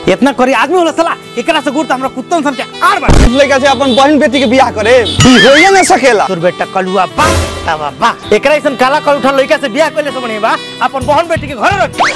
इतना करी आदमी होला साला एकरा से गुड़ त हमरा कुत्तन सन के आर बा लड़का से अपन बहन बेटी के बियाह करे ई होइए ना सकेला तोर बेटा कलुआ बा तवा बा एकरा ऐसन काला कलुठा लड़का से बियाह कइले से बने बा अपन बहन बेटी के घर रख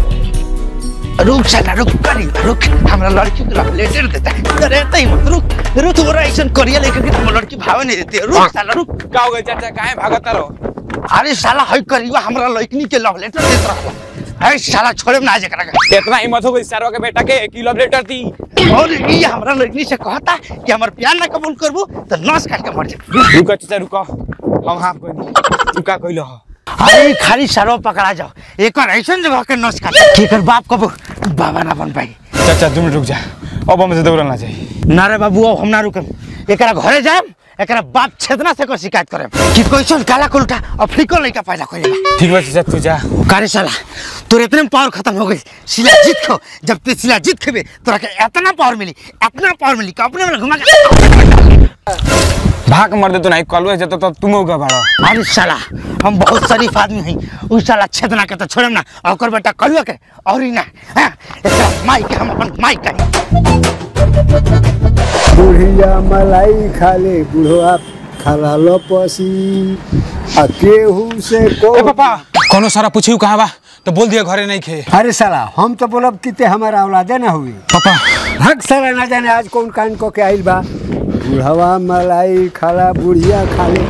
रुक साला रुक करी रुक हमरा लड़की को लेटर देता है अरे तई मत रुक रुक तोरा ऐसन करिया लेके कि तुम लड़की भाव नहीं देती है रुक साला रुक का हो गए चाचा काहे भागत रहो अरे साला हई करिया हमरा लड़की के लव लेटर देत रहला है साला छोड़े ना जकरा के इतना हिम्मत हो गई सरवा के बेटा के कि लव लेटर दी और ये हमरा लड़की से कहता कि हमर प्यार ना कबूल करबू तो नस काट के मर जा रुको चाचा रुको हम हाफ कोई नहीं तू का कइलो हो अरे खाली सरो पकड़ा जाओ एक और ऐसन जगह के नस काट के कर बाप कबू बाबा ना बन पाई चाचा दो मिनट रुक जा अब हमसे दौड़ल ना चाहिए ना रे बाबू अब हम ना रुकम एकरा घरे जाम एकरा बाप छेदना से को शिकायत करे कि कैसन काला कुलटा अफ्रीकन लड़का पैदा करे बा ठीक बा चाचा तू जा कारे साला तोर इतने में पावर खत्म हो गई शिला जीत खो जब ते शिला जीत खेबे तोरा के इतना पावर मिली इतना पावर मिली कि अपने में घुमा के भाग मर दे तो नहीं कलवे जतो तो तुम होगा भाड़ा अरे साला हम बहुत शरीफ आदमी हई उ साला छेदना के तो छोड़म ना और ओकर बेटा कलुआ के और ही ना हाँ, एकरा माई के हम अपन माई कही बुढ़िया मलाई खाले बुढ़वा खाला लपसी आ केहू से को ए पापा कोनो सारा पूछियो कहां बा तो बोल दिया घरे नहीं खे अरे साला हम तो बोलब कि ते हमारा औलादे ना हुई पापा भग साला ना जाने आज कौन कांड को के आइल बा बुढ़वा मलाई खाला बुढ़िया खाले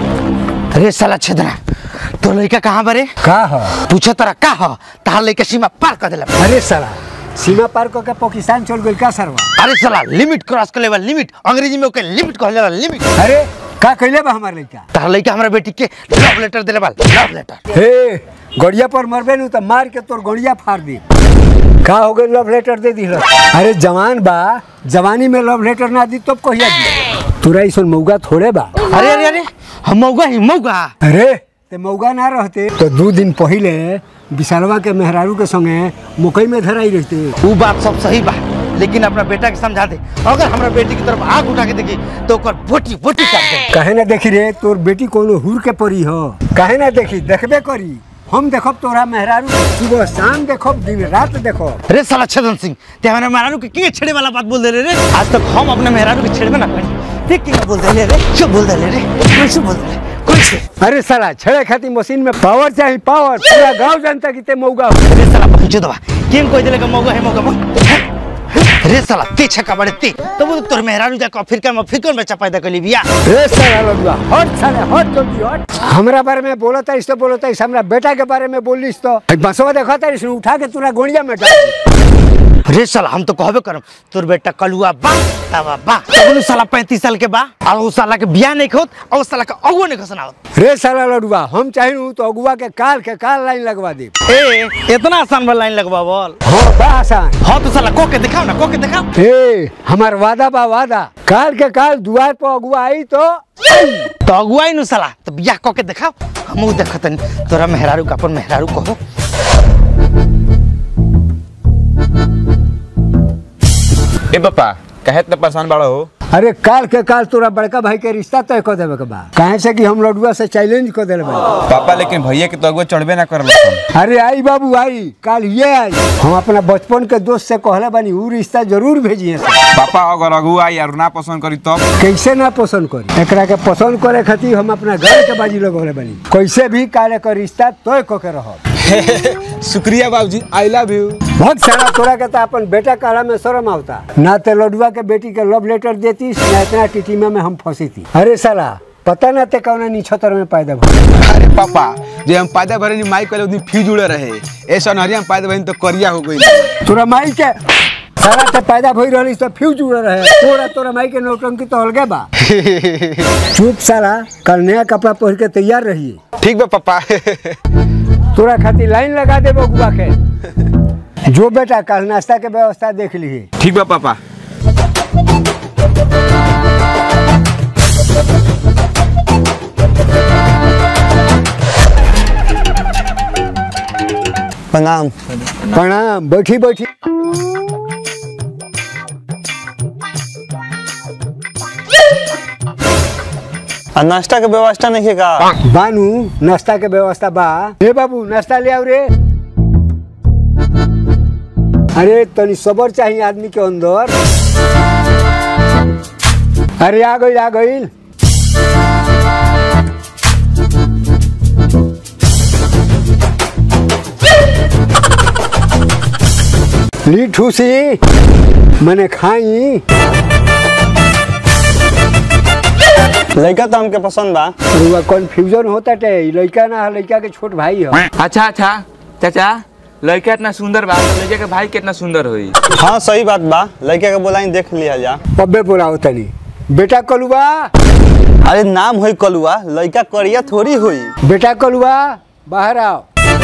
अरे साला छेदना तो लड़का कहाँ बरे का ह पूछो तोरा का हो तहार लड़का सीमा पार कर देला अरे साला सीमा पार को के पाकिस्तान चल गइल का सरवा अरे साला लिमिट क्रॉस कर लेवा लिमिट अंग्रेजी में ओके लिमिट कहले लिमिट अरे का कइले बा हमार लड़का तहार लड़का हमरा बेटी के लव लेटर देले बा लव लेटर हे गड़िया पर मरबे नु तो मार के तोर गड़िया फाड़ दी का हो गई लव लेटर दे दी अरे जवान बा जवानी में लव लेटर ना दी तब कहिया दी तोरा ऐसा मौगा थोड़े बा अरे अरे अरे हम मौगा ही मौगा अरे ते मौगा ना रहते तो दो दिन पहले विशालवा के मेहरारू के संगे मकई में धराई रहते वो बात सब सही बा लेकिन अपना बेटा के समझा दे अगर हमरा बेटी की तरफ आग उठा के देखी तो ओकर बोटी बोटी काट दे कहे ना देखी रे तोर बेटी कोनो हुर के परी हो कहे ना देखी देखबे करी हम देखब तोरा मेहरारू सुबह शाम देखब दिन रात देखब अरे साला छदन सिंह ते हमारे मेहरारू के किए छेड़े वाला बात बोल दे रे आज तक हम अपने मेहरारू के छेड़बे ना करी देख के बोल दे रे क्यों बोल दे रे कैसे बोल दे कैसे अरे साला छड़े खाती मशीन में पावर चाहिए पावर पूरा गांव जनता की ते मौगा हो। अरे साला पहुंचो दवा केम कोई दिले का मौका है मौका मौका अरे साला ते छक्का बड़े ते तो वो तोर मेहरारू जाके अफ्रीका में अफ्रीकन बच्चा पैदा कर ली बिया रे साला लड़ुआ हट साला हट जल्दी हट हमरा बारे में बोलता इस तो बोलता इस हमरा बेटा के बारे में बोलिस तो बसवा देखा था इसने उठा के तोरा गोड़िया में डाल दी। अरे साला हम तो कहबे करम तोर बेटा कलुआ बा तवा बा तब साला 35 साल के बा और उस साला के बियाह नहीं खोत और उस साला का अगुआ नहीं खसनावत रे साला लड़ुआ हम चाहिए तो अगुआ के काल के काल लाइन लगवा दे ए इतना आसान बा लाइन लगवा बोल हाँ बा आसान हाँ तो साला को के दिखाओ ना को के दिखाओ ए हमार वादा बा वादा काल के काल दुआर पर अगुआ आई तो तो अगुआई नु साला तो बियाह को के दिखाओ हम देखतन तोरा मेहरारू का अपन मेहरारू कहो ए पापा कहे इतना परेशान बाड़ा हो अरे काल के काल तोरा बड़का भाई के रिश्ता तय कर देवे के बा काहे से कि हम लड़ुआ से चैलेंज कर देले बा पापा लेकिन भैया के तो अगुआ चढ़बे ना करल अरे आई बाबू आई काल ये आई हम अपना बचपन के दोस्त से कहले बानी ऊ रिश्ता जरूर भेजिए पापा अगर अगुआ यार ना पसंद करी तब कैसे ना पसंद करी एकरा के पसंद करे खातिर हम अपना घर के बाजी लगौले बानी कैसे भी काल के रिश्ता तय क के रह शुक्रिया बाबूजी आई लव यू बहुत सारा तोरा के तो अपन बेटा काला में शर्म आवता ना ते लडुआ के बेटी के लव लेटर देती ना इतना टिटीमा में हम फंसी थी अरे साला पता ना ते कौन निछतर में पैदा भइल अरे पापा जे हम पैदा भरे माई कल उदी फ्यूज उड़े रहे ऐसा नहरिया में पैदा भरे तो करिया हो गई तोरा माई के साला ते पैदा भई रहली तो फ्यूज उड़ रहे तोरा तोरा माई के नौटंकी तो अलगे बा चुप साला कल नया कपड़ा पहन के तैयार रहिए ठीक बा पापा तोरा खातिर लाइन लगा दे बगुआ के जो बेटा कल नाश्ता के व्यवस्था देख ली ठीक बा पापा प्रणाम प्रणाम बैठी बैठी आ नाश्ता के व्यवस्था नहीं है का बानू नाश्ता के व्यवस्था बा हे बाबू नाश्ता ले आओ रे अरे तनी सबर चाहिए आदमी के अंदर अरे आ गई आ गई ली ठूसी मैंने खाई लड़का तो हमके पसंद बा रुआ कंफ्यूजन होता टे ई लड़का ना है लड़का के छोट भाई है अच्छा अच्छा चाचा लड़का इतना सुंदर बा तो लड़का के भाई कितना सुंदर होई हाँ सही बात बा लड़का के बोलाई देख लिया जा पब्बे बोलाओ तनी बेटा कलुआ अरे नाम होई कलुआ लड़का करिया थोड़ी होई बेटा कलुआ बाहर आओ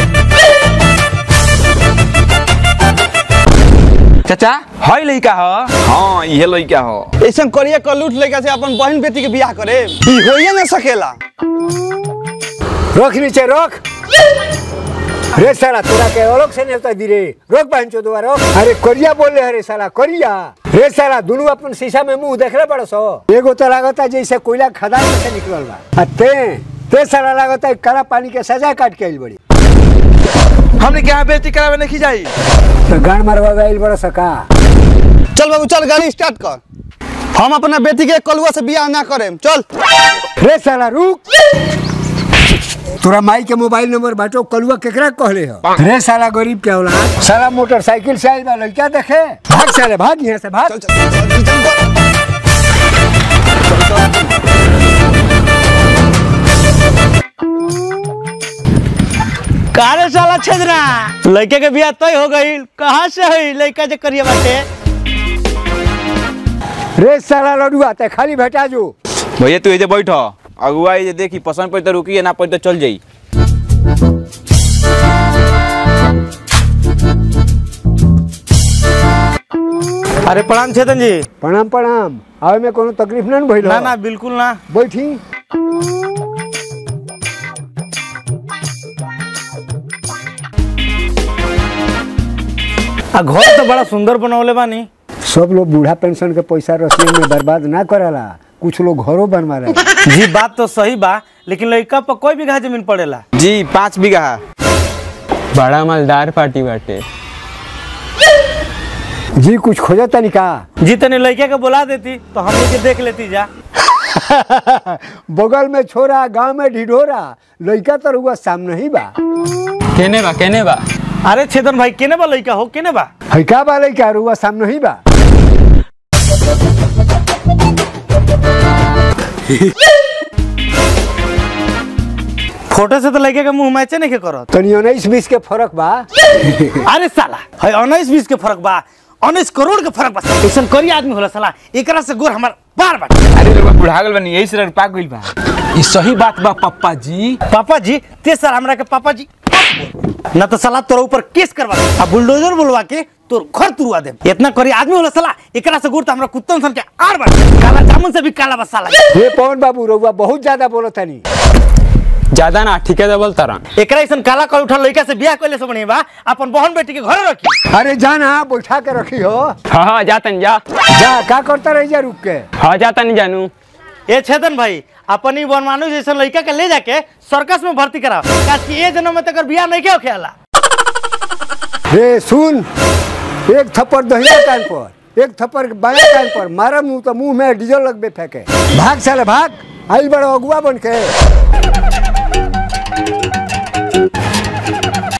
चाचा हई लड़का ह हाँ ये लड़का ह ऐसा करिया कलूट लड़का से अपन बहन बेटी के बियाह करे ई होइए ना सकेला रख नीचे रख रे साला तोरा के अलग से नेता दी रे रोक बहन चो दोबारा अरे करिया बोल रहे रे साला करिया रे साला दोनों अपन शीशा में मुंह देख रहे बड़ा सो एगो तो लागता जैसे कोयला खदान में से निकलल बा आ ते ते साला लागता है काला पानी के सजा काट के आइल बड़ी हमने क्या बेटी करावे नहीं जाई तो गान मारवा आइल बड़ा सका चल बाबू चल गाड़ी स्टार्ट कर हम अपना बेटी के कलुआ से बियाह ना करेम चल रे साला रुक तोरा माई के मोबाइल नंबर बाटो कलुआ केकरा कहले हो रे साला गरीब के औलाद साला मोटरसाइकिल से आइल बा लड़का देखे भाग साले भाग यहाँ से भाग चल चल चल, चल, चल कारे साला छेदरा लड़के के बियाह तय हो गई कहाँ से हुई लड़का जे करिए बाटे रे साला लडुआ ते खाली भेटा जो भैया तू एजे बैठ अगुआ ये देखी पसंद पड़ी तो रुकी ना पड़ी तो चल जाई अरे प्रणाम छेदन जी प्रणाम प्रणाम आवे में कोनो तकलीफ ना भइल ना ना बिल्कुल ना बैठी आ घर तो बड़ा सुंदर बनवले बानी सब लोग बूढ़ा पेंशन के पैसा रसिया में बर्बाद ना करला कुछ लोग घरों बनवा रहे जी बात तो सही बा लेकिन लड़का पर कोई बीघा जमीन पड़ेला जी पाँच बीघा बड़ा मालदार पार्टी बाटे जी कुछ खोजा तनिका जी तने लड़के के बुला देती तो हम के देख लेती जा बगल में छोरा गांव में ढिढोरा लड़का तो रुआ सामने ही बा केने बा केने बा अरे छेदन भाई केने बा लड़का हो केने बा है का बा लड़का रुआ सामने ही बा फोटो से तो लड़के के मुंह मैचे नहीं के करत तनी उन्नीस बीस के फर्क बा अरे साला है उन्नीस बीस के फर्क बा उन्नीस करोड़ के फर्क बा ऐसा करी आदमी होला साला एकरा से गोर हमार बार बार अरे लोग बुढ़ा गल बनी यही से पाक गइल बा ई सही बात बा पप्पा जी पापा जी ते सर हमरा के पापा जी ना तो साला तोरा ऊपर केस करवा दे आ बुलडोजर बुलवा के तोर घर तुरवा दे इतना करी आदमी होला साला एकरा से गोर तो हमरा कुत्तन सन के आर बार काला जामुन से भी काला बा साला हे पवन बाबू रुआ बहुत ज्यादा बोलो तनी ज्यादा ना ठीके दबल तारा एकरा ऐसन काला कल उठा लड़का से बियाह कइले से बढ़िया बा अपन बहन बेटी के घर रखी अरे जाना बैठा के रखी हो हाँ हाँ जातन जा जा का करता रही जा रुक के हाँ जातन जानू ए छेदन भाई अपन ही बनमानु जैसा लड़का के ले जाके सर्कस में भर्ती कराओ काश कि ए जन्म में तक बियाह नहीं के खेला रे सुन एक थप्पड़ दहिया कान पर एक थप्पड़ बाया कान पर मारा मुंह तो मुंह में डीजल लगबे फेंके भाग साले भाग आई बड़ा अगुआ बन के